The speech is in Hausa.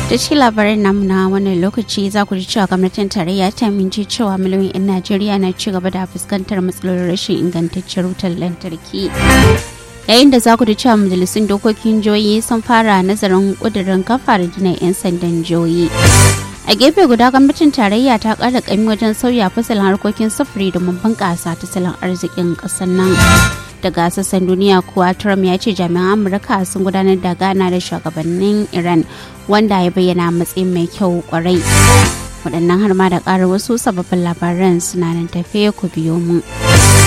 da cikin labarin namu na wannan lokaci za ku ji cewa gwamnatin tarayya ta minci cewa miliyoyin 'yan najeriya na ci gaba da fuskantar matsalolin rashin ingantaccen wutar lantarki yayin da za ku ji cewa majalisun dokokin jihohi sun fara nazarin kudirin kafa gina 'yan sandan jihohi a gefe guda gwamnatin tarayya ta kara kami wajen sauya fasalin harkokin sufuri domin bunƙasa tattalin arzikin ƙasar nan daga sassan duniya kuwa trump ya ce jami'an amurka sun gudanar da gana da shugabannin iran wanda ya bayyana matsayin mai kyau kwarai waɗannan har ma da ƙara wasu sababbin labaran suna nan tafe ku biyo mu.